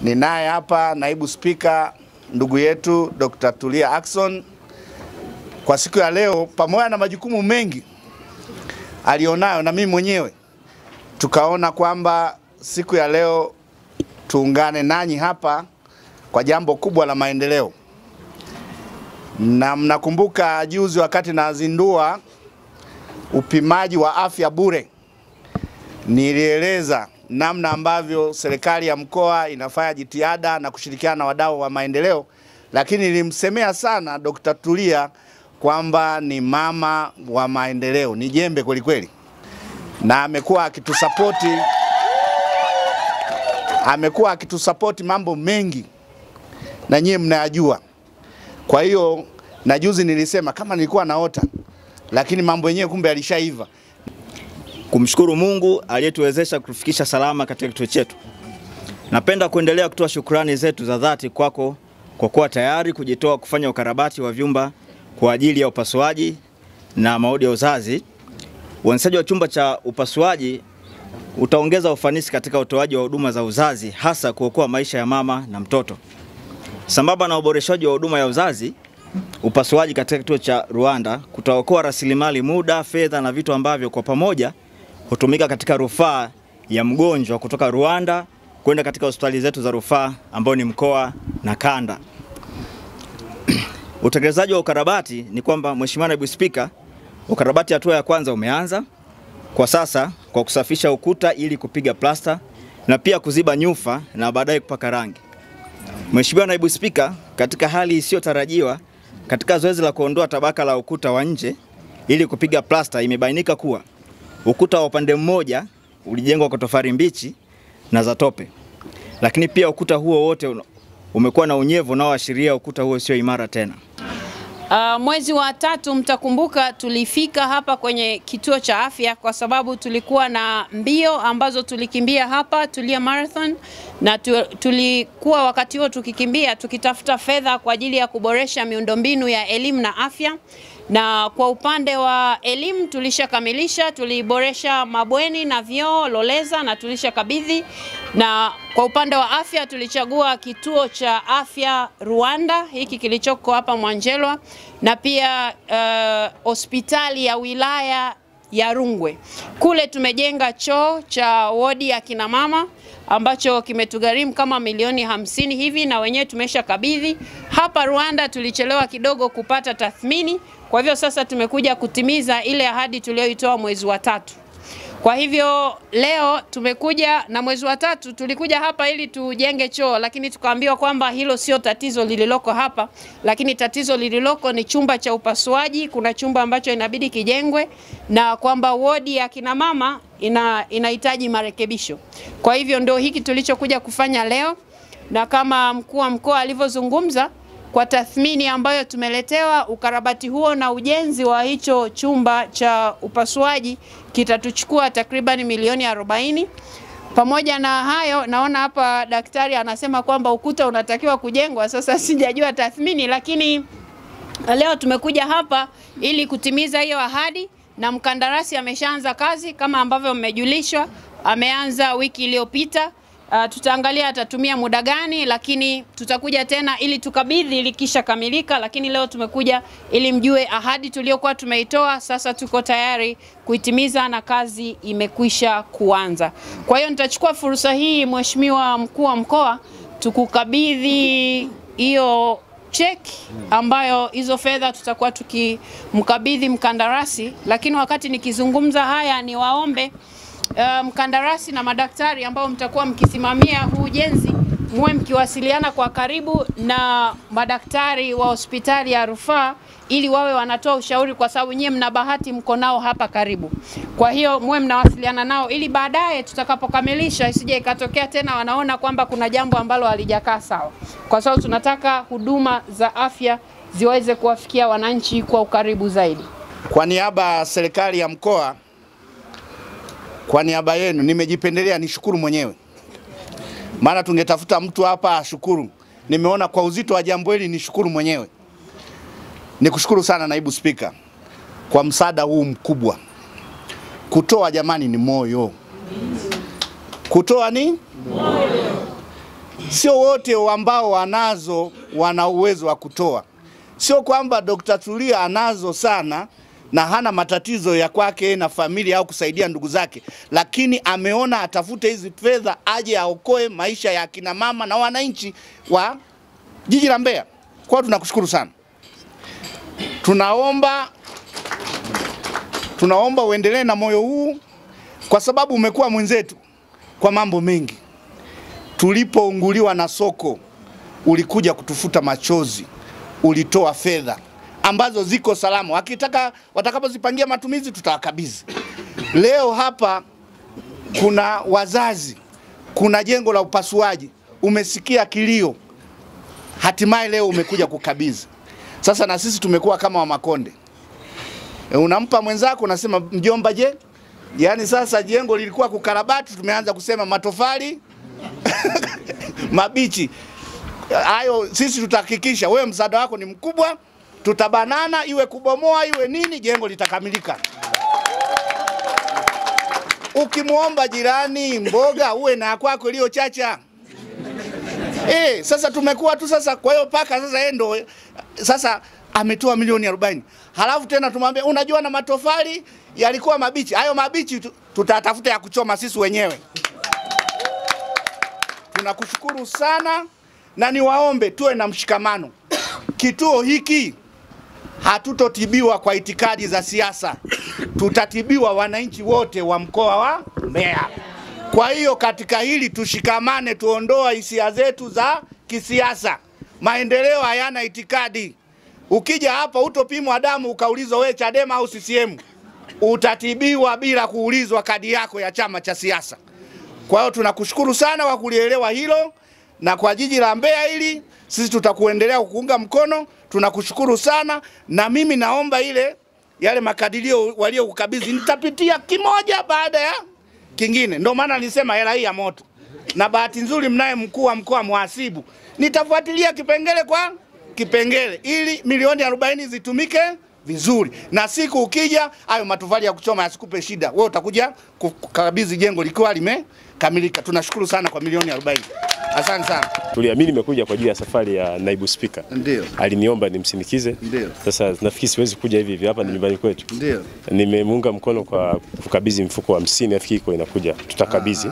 Ninaye hapa naibu spika ndugu yetu Dr. Tulia Ackson kwa siku ya leo, pamoja na majukumu mengi alionayo na mimi mwenyewe, tukaona kwamba siku ya leo tuungane nanyi hapa kwa jambo kubwa la maendeleo. Na mnakumbuka juzi wakati nazindua upimaji wa afya bure, nilieleza namna ambavyo serikali ya mkoa inafanya jitihada na kushirikiana na wadau wa maendeleo, lakini nilimsemea sana Dr. Tulia kwamba ni mama wa maendeleo, ni jembe kweli kweli, na amekuwa akitusapoti amekuwa akitusapoti mambo mengi na nyie mnayajua. Kwa hiyo na juzi nilisema kama nilikuwa naota, lakini mambo yenyewe kumbe yalishaiva. kumshukuru Mungu aliyetuwezesha kutufikisha salama katika kituo chetu. Napenda kuendelea kutoa shukrani zetu za dhati kwako kwa kuwa tayari kujitoa kufanya ukarabati wa vyumba kwa ajili ya upasuaji na maodi ya uzazi. Uanzishaji wa chumba cha upasuaji utaongeza ufanisi katika utoaji wa huduma za uzazi, hasa kuokoa maisha ya mama na mtoto. Sambamba na uboreshaji wa huduma ya uzazi, upasuaji katika kituo cha Ruanda kutaokoa rasilimali, muda, fedha na vitu ambavyo kwa pamoja hutumika katika rufaa ya mgonjwa kutoka Rwanda kwenda katika hospitali zetu za rufaa ambao ni mkoa na kanda. Utekelezaji wa ukarabati ni kwamba Mheshimiwa Naibu Spika, ukarabati hatua ya kwanza umeanza kwa sasa kwa kusafisha ukuta ili kupiga plasta na pia kuziba nyufa na baadaye kupaka rangi. Mheshimiwa Naibu Spika, katika hali isiyotarajiwa katika zoezi la kuondoa tabaka la ukuta wa nje ili kupiga plasta imebainika kuwa ukuta wa upande mmoja ulijengwa kwa tofali mbichi na za tope, lakini pia ukuta huo wote una- umekuwa na unyevu unaoashiria ukuta huo sio imara tena. Uh, mwezi wa tatu mtakumbuka tulifika hapa kwenye kituo cha afya kwa sababu tulikuwa na mbio ambazo tulikimbia hapa Tulia Marathon na tu, tulikuwa wakati huo tukikimbia tukitafuta fedha kwa ajili ya kuboresha miundombinu ya elimu na afya na kwa upande wa elimu tulishakamilisha, tuliboresha mabweni na vyoo Loleza na tulishakabidhi, na kwa upande wa afya tulichagua kituo cha afya Rwanda hiki kilichoko hapa Mwanjelwa na pia uh, hospitali ya wilaya ya Rungwe. Kule tumejenga choo cha wodi ya kina mama ambacho kimetugharimu kama milioni hamsini hivi na wenyewe tumesha kabidhi. Hapa Rwanda tulichelewa kidogo kupata tathmini, kwa hivyo sasa tumekuja kutimiza ile ahadi tuliyoitoa mwezi wa tatu. Kwa hivyo leo tumekuja na mwezi wa tatu tulikuja hapa ili tujenge choo, lakini tukaambiwa kwamba hilo sio tatizo lililoko hapa, lakini tatizo lililoko ni chumba cha upasuaji. Kuna chumba ambacho inabidi kijengwe na kwamba wodi ya kina mama ina inahitaji marekebisho. Kwa hivyo ndio hiki tulichokuja kufanya leo, na kama mkuu wa mkoa alivyozungumza kwa tathmini ambayo tumeletewa, ukarabati huo na ujenzi wa hicho chumba cha upasuaji kitatuchukua takriban milioni 40. Pamoja na hayo, naona hapa daktari anasema kwamba ukuta unatakiwa kujengwa. Sasa sijajua tathmini, lakini leo tumekuja hapa ili kutimiza hiyo ahadi, na mkandarasi ameshaanza kazi kama ambavyo mmejulishwa, ameanza wiki iliyopita. Uh, tutaangalia atatumia muda gani, lakini tutakuja tena ili tukabidhi likisha kamilika. Lakini leo tumekuja ili mjue ahadi tuliyokuwa tumeitoa, sasa tuko tayari kuitimiza na kazi imekwisha kuanza. Kwa hiyo nitachukua fursa hii, Mheshimiwa Mkuu wa Mkoa, tukukabidhi hiyo cheki ambayo hizo fedha tutakuwa tukimkabidhi mkandarasi, lakini wakati nikizungumza haya niwaombe uh, mkandarasi na madaktari ambao mtakuwa mkisimamia huu ujenzi muwe mkiwasiliana kwa karibu na madaktari wa hospitali ya rufaa ili wawe wanatoa ushauri, kwa sababu nyie mna bahati, mko nao hapa karibu. Kwa hiyo muwe mnawasiliana nao ili baadaye tutakapokamilisha isije ikatokea tena wanaona kwamba kuna jambo ambalo halijakaa sawa, kwa sababu tunataka huduma za afya ziweze kuwafikia wananchi kwa ukaribu zaidi. Kwa niaba ya serikali ya mkoa, kwa niaba yenu nimejipendelea nishukuru mwenyewe, maana tungetafuta mtu hapa ashukuru. Nimeona kwa uzito wa jambo hili nishukuru mwenyewe. Nikushukuru sana naibu spika kwa msaada huu mkubwa. Kutoa jamani ni moyo, kutoa ni moyo. sio wote ambao wanazo wana uwezo wa kutoa. Sio kwamba Dr. Tulia anazo sana na hana matatizo ya kwake na familia au kusaidia ndugu zake, lakini ameona atafute hizi fedha aje aokoe maisha ya akina mama na wananchi wa jiji la Mbeya. Kwa hiyo tunakushukuru sana, tunaomba tunaomba uendelee na moyo huu, kwa sababu umekuwa mwenzetu kwa mambo mengi. Tulipounguliwa na soko, ulikuja kutufuta machozi, ulitoa fedha ambazo ziko salama, wakitaka watakapozipangia matumizi tutawakabidhi. Leo hapa kuna wazazi, kuna jengo la upasuaji, umesikia kilio, hatimaye leo umekuja kukabidhi. Sasa na sisi tumekuwa kama wa Makonde, e, unampa mwenzako unasema mjomba, je? Yaani sasa jengo lilikuwa kukarabati, tumeanza kusema matofali mabichi. Hayo sisi tutahakikisha, wewe msaada wako ni mkubwa, tutabanana, iwe kubomoa iwe nini, jengo litakamilika. Ukimwomba jirani mboga, uwe na kwako iliyo chacha. Eh, sasa tumekuwa tu sasa, kwa hiyo paka sasa yeye ndo sasa ametoa milioni 40. Halafu tena tumwambie unajua na matofali yalikuwa mabichi. Hayo mabichi tu- tutatafuta ya kuchoma sisi wenyewe. Tunakushukuru sana na niwaombe tuwe na mshikamano. Kituo hiki hatutotibiwa kwa itikadi za siasa, tutatibiwa wananchi wote wa mkoa wa Mbeya. Kwa hiyo katika hili tushikamane, tuondoa hisia zetu za kisiasa. Maendeleo hayana itikadi. Ukija hapa utopimwa damu ukaulizwa we Chadema au CCM, utatibiwa bila kuulizwa kadi yako ya chama cha siasa. Kwa hiyo tunakushukuru sana kwa kulielewa hilo, na kwa jiji la Mbeya hili sisi tutakuendelea kukuunga mkono. Tunakushukuru sana, na mimi naomba ile yale makadirio waliokukabidhi nitapitia kimoja baada ya kingine. Ndio maana nilisema hela hii ya moto, na bahati nzuri mnaye mkuu wa mkoa mhasibu, nitafuatilia kipengele kwa kipengele ili milioni 40 zitumike vizuri, na siku ukija hayo matofali ya kuchoma yasikupe shida, wewe utakuja kukabidhi jengo likiwa limekamilika. Tunashukuru sana kwa milioni 40. Asante sana. Tulia, mimi nimekuja kwa ajili ya safari ya naibu spika. Ndio. Aliniomba nimsindikize. Ndio. Sasa nafikiri siwezi kuja hivi hivi, hapa ni nyumbani kwetu. Ndio. Nimemuunga mkono kwa kukabidhi mfuko wa hamsini, nafikiri iko inakuja, tutakabidhi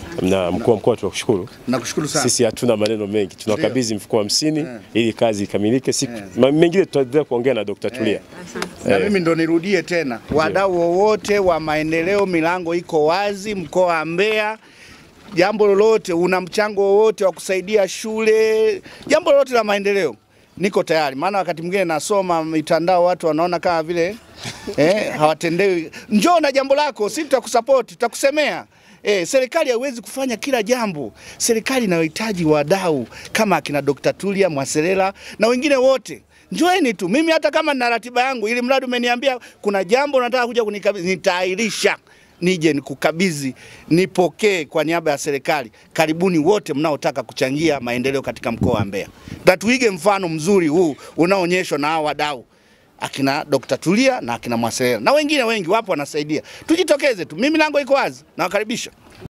na mkuu wa mkoa tunakushukuru. Nakushukuru sana. Sisi hatuna maneno mengi, tunakabidhi mfuko wa hamsini ili kazi ikamilike. Siku ma- mengine tutaendelea kuongea na Dr. Tulia. na mimi ndo nirudie tena, wadau wowote wa maendeleo, milango iko wazi mkoa wa Mbeya. Jambo lolote, una mchango wowote wa kusaidia shule, jambo lolote la maendeleo, niko tayari. Maana wakati mwingine nasoma mitandao, watu wanaona kama vile eh, hawatendewi. Njoo na jambo lako, sisi tutakusapoti, tutakusemea. Eh, serikali haiwezi kufanya kila jambo. Serikali inayohitaji wadau kama akina Dr. Tulia Mwaselela na wengine wote. Njoeni tu. Mimi hata kama nina ratiba yangu, ili mradi umeniambia kuna jambo nataka kuja kunikabidhi, nitaahirisha nije nikukabidhi, nipokee kwa niaba ya serikali. Karibuni wote mnaotaka kuchangia maendeleo katika mkoa wa Mbeya, na tuige mfano mzuri huu unaoonyeshwa na hao wadau akina Dr. Tulia na akina Mwaselela na wengine wengi wapo wanasaidia. Tujitokeze tu, mimi lango iko wazi, nawakaribisha.